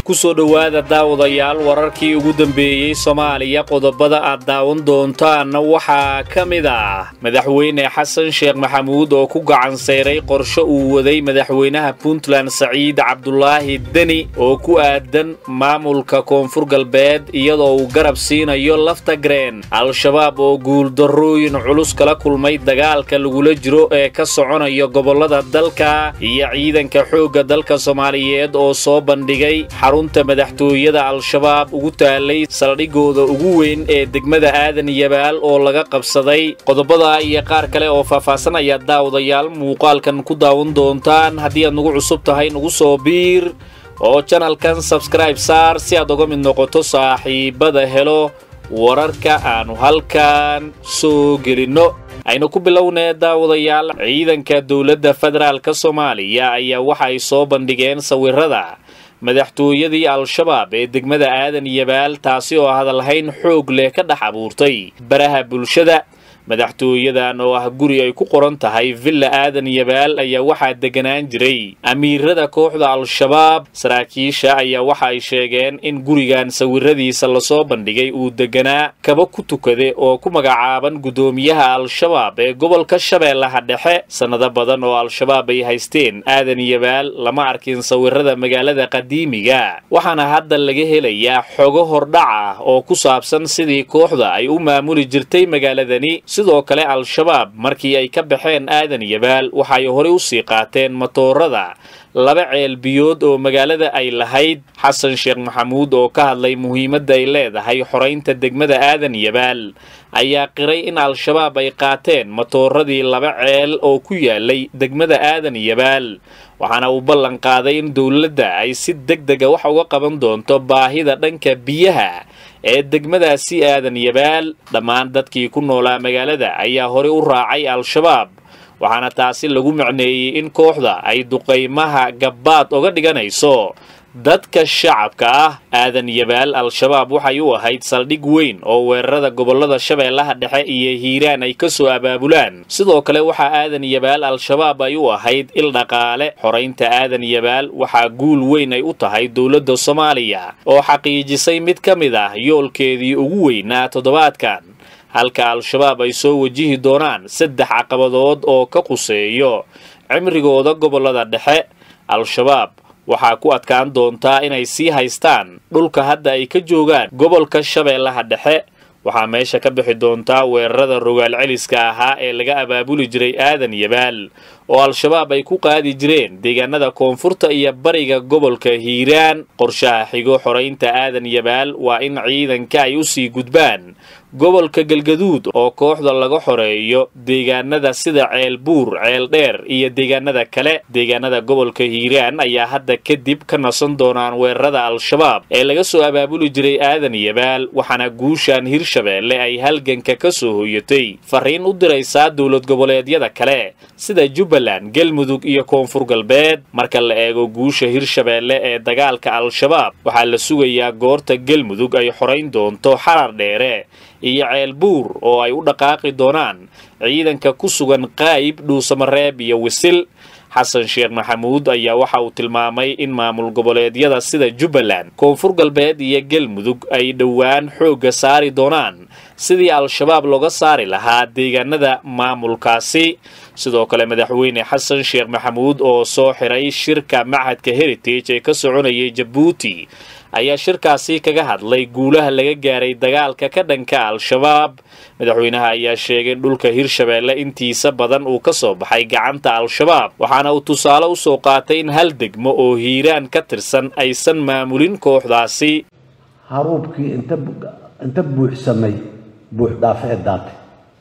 kusoo dhowaada daawadayaal wararkii ugu dambeeyey soomaaliya qodobada aad daawan doontaanna waxaa ka mid ah madaxweyne xasan sheekh maxamuud oo ku gacan sayray qorsho uu waday madaxweynaha puntland saciid cabdulaahi deni oo ku aadan maamulka koonfur galbeed iyadoo uu garab siinayo laftagreen al-shabaab oo guuldarrooyin culus kala kulmay dagaalka lagula jiro ee ka soconaya gobollada dalka iyo ciidanka xoogga dalka soomaaliyeed oo soo bandhigay xarunta madaxtooyada al-shabaab ugu taalay saldhigooda ugu weyn ee degmada aadan yabaal oo laga qabsaday qodobada iyo qaar kale oo faahfaahsan ayaa daawadayaal muuqaalkan ku daawan doontaan haddii aad nagu cusub tahay nagu soo biir oo janalkan sabskribe saar si aad uga mid noqoto saaxiibada helo wararka aanu halkan soo gelinno aynu ku bilownee daawadayaal ciidanka dowladda federaalka soomaaliya ayaa waxa ay soo bandhigeen sawirada madaxtooyadii al-shabaab ee degmada aadan yabaal taasi oo hadalhayn xoog leh ka dhex abuurtay baraha bulshada madaxtooyadan oo ah guri ay ku qoran tahay villa aadan yabaal ayaa waxaa deganaan jiray amiirada kooxda al-shabaab saraakiisha ayaa waxa ay sheegeen in gurigan sawiradiisa lasoo bandhigay uu deganaa kaba ku tukade oo ku magacaaban guddoomiyaha al-shabaab ee gobolka shabeellaha dhexe sannado badan oo al-shabaab ay haysteen aadan yabaal lama arkin sawirada magaalada qadiimiga waxaana hadda laga helayaa xogo hordhac ah oo ku saabsan sidii kooxda ay u maamuli jirtay magaaladani sidoo kale al-shabaab markii ay ka baxeen aadan yabaal waxay horey u sii qaateen matoorada laba ceel biyood oo magaalada ay lahayd xasan sheekh maxamuud oo ka hadlay muhiimadda ay leedahay xoraynta degmada aadan yabaal ayaa qiray in al-shabaab ay qaateen matooradii laba ceel oo ku yaalay degmada aadan yabaal waxaana uu ballan qaaday in dowladda ay si deg dega wax uga qaban doonto baahida dhanka biyaha ee degmadaasi aadan yabaal dhammaan dadkii ku noolaa magaalada ayaa horey u raacay al-shabaab waxaana taasi lagu macneeyey in kooxda ay duqaymaha gabbaad oga dhiganayso dadka shacabka ah aadan yabaal al-shabaab waxay u ahayd saldhig weyn oo weerarada gobollada shabeellaha dhexe iyo hiiraan ay ka soo abaabulaan sidoo kale waxaa aadan yabaal al-shabaab ay u ahayd il dhaqaale xoraynta aadan yabaal waxaa guul weyn ay u tahay dowladda soomaaliya oo xaqiijisay mid ka mid ah yoolkeedii ugu weynaa toddobaadkan halka al-shabaab ay soo wajihi doonaan saddex caqabadood oo ka quseeyo cimrigooda gobollada dhexe al-shabaab waxaa ku adkaan doontaa inay sii haystaan dhulka hadda ay ka joogaan gobolka shabeellaha dhexe waxaa meesha ka bixi doontaa weerarada rogaal celiska ahaa ee laga abaabuli jiray aadan yabaal oo al-shabaab ay ku qaadi jireen deegaanada koonfurta iyo bariga gobolka hiiraan qorshaha xigo xoraynta aadan yabaal waa in ciidanka ay u sii gudbaan gobolka galgaduud oo kooxda laga xoreeyo deegaanada sida ceel buur ceel dheer iyo deegaanada kale deegaanada gobolka hiiraan ayaa hadda kadib ka nasan doonaan weerarada al-shabaab ee laga soo abaabuli jiray aadan yabaal waxaana guushan hirshabeelle ay halganka ka soo hoyatay fariin u diraysaa dowlad goboleedyada kale sida jubbaland galmudug iyo koonfur galbeed marka la eego guusha hirshabeelle ee dagaalka al-shabaab waxaa la sugayaa goorta galmudug ay xorayn doonto xarar dheere iyo ceel buur oo ay u dhaqaaqi doonaan ciidanka ku sugan qaayib dhuusamareeb iyo wisil xasan sheekh maxamuud ayaa waxa uu tilmaamay in maamul goboleedyada sida jubbaland koonfur galbeed iyo galmudug ay dhowaan xoogga saari doonaan sidii al-shabaab looga saari lahaa deegaanada maamulkaasi sidoo kale madaxweyne xasan sheekh maxamuud oo soo xiray shirka machadka heritage ee ka soconayay jabuuti ayaa shirkaasi kaga hadlay guulaha laga gaaray dagaalka ka dhanka al-shabaab madaxweynaha ayaa sheegay in dhulka hirshabeelle intiisa badan uu ka soo baxay gacanta al-shabaab waxaana uu tusaale u soo qaatay in hal degmo oo hiiraan ka tirsan aysan maamulin kooxdaasi haruubkii inta buuxsamay buux dhaafe ee daatay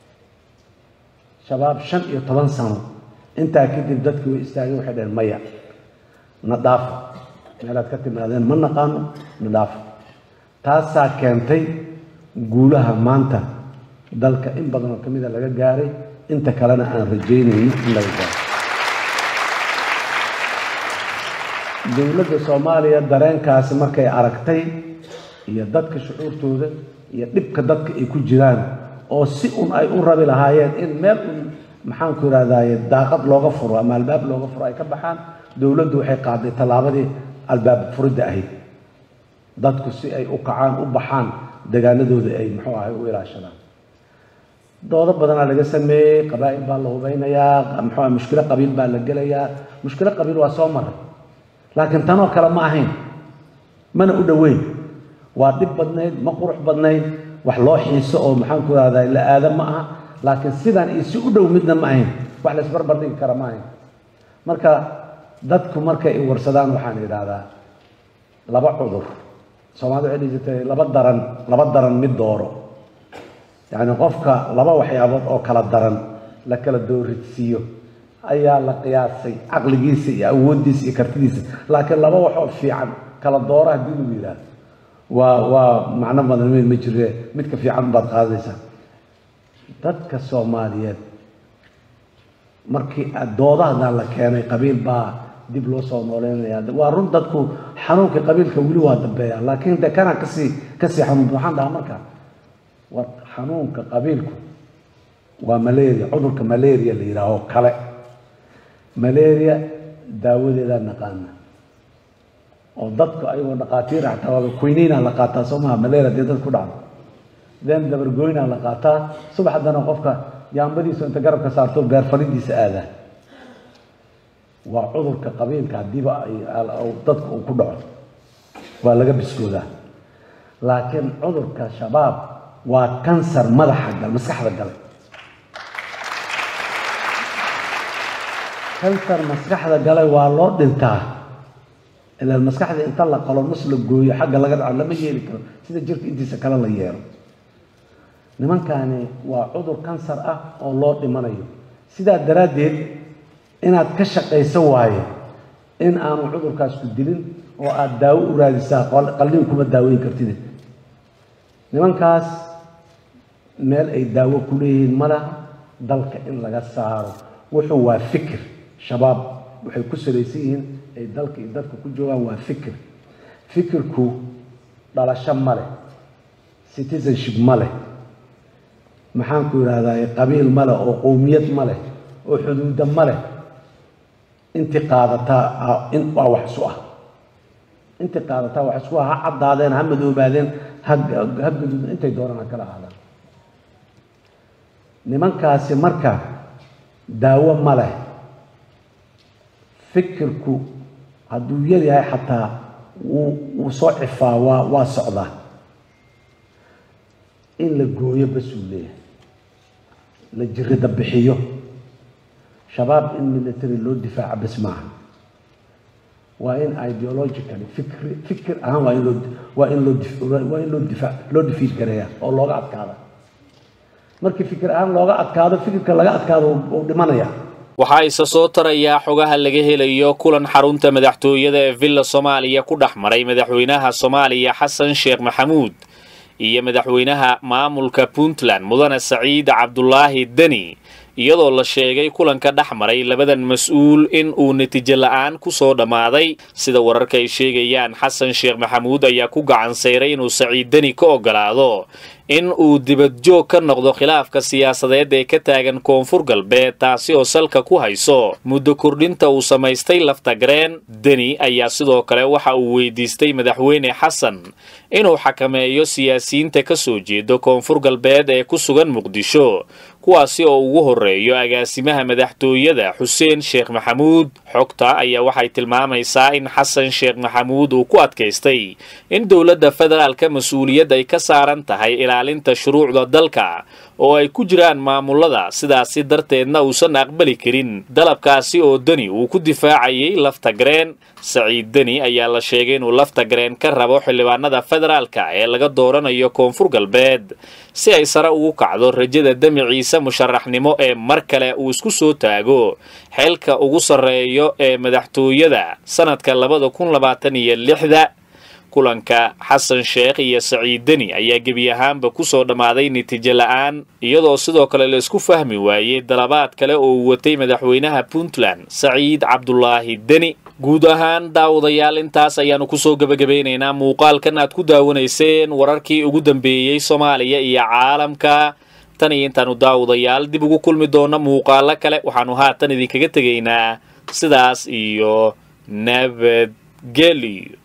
shabaab shan iyo toban sano intaa kadib dadkii way istaageen waxay dhaheen maya na dhaafa meelaad ka timaadeen ma naqaano na dhaafa taasaa keentay guulaha maanta dalka in badan oo ka mida laga gaaray inta kalena aan rajaynayno in laga gaaro dowladda soomaaliya dareenkaasi markay aragtay iyo dadka shucuurtooda iyo dhibka dadka ay ku jiraan oo si un ay u rabi lahaayeen in meel un maxaanku ihahdaye daaqad looga furo ama albaab looga furo ay ka baxaan dowladdu waxay qaaday tallaabadii albaab furidda ahayd dadku si ay u kacaan u baxaan degaanadooda ay muxuu ahay u ilaashadaan doodo badanaa laga sameeyey qabaa'il baa la hubeynayaa muxuu ahay mushkilo qabiil baa la gelayaa mushkilo qabiil waa soo maray laakiin tanoo kale ma ahayn mana u dhoweyn waa dhib badnayd ma qurux badnayd wax loo xiiso oo maxaan ku rahdaa la aada ma aha laakiin sidan iyo si u dhow midna ma ahayn wax la isbarbar dhigi kara ma ahayn marka dadku markay i warsadaan waxaan idhaahdaa laba cudur soomaalida waxay dhihi jirtay laba daran laba daran mid dooro yacni qofka laba waxyaabood oo kala daran la kala dooridsiiyo ayaa la qiyaasay caqligiisa iyo awooddiisa iyo kartidiisa laakiin laba waxoo fiican kala dooro haddii lagu yidhaahdo waa waa macno badan mid ma jire midka fiican baad qaadaysaa dadka soomaaliyeed markii doodahadan la keenay qabiil baa dib loo soo nooleynaya waa run dadku xanuunka qabiilka weli waa dambeeya laakiin de kana kasii kasii xanuun waxaan dhahaa marka war xanuunka qabiilku waa malaria cudurka malaria la yidhaaho kale malaria daawadeedaa naqaana oo dadku ayagoo dhaqaatiir xataa waaba quinina la qaataa soo maha malaria dee dad ku dhacdo then dabargoyna la qaataa subax haddana qofka yaambadiisu inta garabka saarto beer falidiisa aadaa waa cudurka qabiilka haddiiba dadka uu ku dhaco waa laga biskoodaa laakiin cudurka shabaab waa kansar madaxa gal maskaxda galay kansar maskaxda galay waa loo dhintaa ilaa maskaxda inta la qalo nus la gooyo xagga laga dhaco lama yeeli karo sida jirka intiisa kale la yeelo nimankani waa cudur kansar ah oo loo dhimanayo sidaa daraaddeed inaad ka shaqayso waaye in aanu cudurkaas ku dilin oo aada daawo u raadisaa qalliin kuma daaweyn kartid nimankaas meel ay daawo ku leeyihiin ma laha dalka in laga saaro wuxuu waa fikir shabaab waxay ku salaysan yihiin ay dalka iyo dadka ku joogaan waa fikir fikirku dhalasho ma leh citizenship ma leh maxaan ku yidhahdaa qabiil ma leh oo qowmiyad ma leh oo xuduuda ma leh intii qaadataa in waa wax isu ah intii qaadataa wax isku ah ha caddaadeen ha madoobaadeen ha ha gaduudeen intay doonaan ha kala ahaadaan nimankaasi marka daawo ma leh fikirku hadduu yar yahay xataa wuu wuu soo cifaa waa waa socdaa in la gooyo basuu leeyahay la jirida bixiyo shabaab in military loo difaaca bas maaha waa in ideologically fikri fikir ahaan waa in loo waa in loo waa in loo difaac loo difiid gareeya oo looga adkaada markii fikir ahaan looga adkaado fikirka laga adkaado uu dhimanaya waxaa isa soo tarayaa xogaha laga helayo kulan xarunta madaxtooyada ee villa soomaaliya ku dhex maray madaxweynaha soomaaliya xasan sheekh maxamuud iyo madaxweynaha maamulka puntland mudane saciid cabdulaahi deni iyadoo la sheegay kulanka dhex maray labadan mas-uul in uu natiijo la-aan ku soo dhammaaday sida wararka ay sheegayaan xasan sheekh maxamuud ayaa ku gacan sayray inuu saciid deni ka ogolaado in uu dibadjoog ka noqdo khilaafka siyaasadeed ee ka taagan koonfur galbeed taasi oo salka ku hayso muddo kordhinta uu samaystay laftagareen deni ayaa sidoo kale waxa uu weydiistay madaxweyne xasan inuu xakameeyo siyaasiyiinta ka soo jeeda koonfur galbeed ee ku sugan muqdisho kuwaasi oo ugu horreeyo agaasimaha madaxtooyada xuseen sheekh maxamuud xogta ayaa waxay tilmaamaysaa in xasan sheekh maxamuud uu ku adkaystay in dowladda federaalka mas-uuliyad ay ka saaran tahay ilaalinta shuruucda dalka oo ay ku jiraan maamulada sidaasi darteedna uusan aqbali karin dalabkaasi oo deni uu ku difaacayay laftagareen saciid deni ayaa la sheegay inuu laftagareen ka rabo xildhibaanada federaalka ee laga dooranayo koonfur galbeed si ay sare ugu kacdo rajada demiciisa musharaxnimo ee mar kale uu isku soo taago xeelka ugu sarreeyo ee madaxtooyada sanadka labada kun labaatan iyo lixda kulanka xasan sheekh iyo saciid deni ayaa gebi ahaanba ku soo dhammaaday natiijo la-aan iyadoo sidoo kale la isku fahmi waayey dalabaad kale oo uu watay madaxweynaha puntland saciid cabdulaahi deni guud ahaan daawadayaal intaas ayaannu kusoo gebagabeynaynaa muuqaalkan aad ku daawanayseen wararkii ugu dambeeyey soomaaliya iyo caalamka tan iyo intaannu daawadayaal dib ugu kulmi doonno muuqaalo kale waxaannu haatan idinkaga tegaynaa sidaas iyo nabadgelyo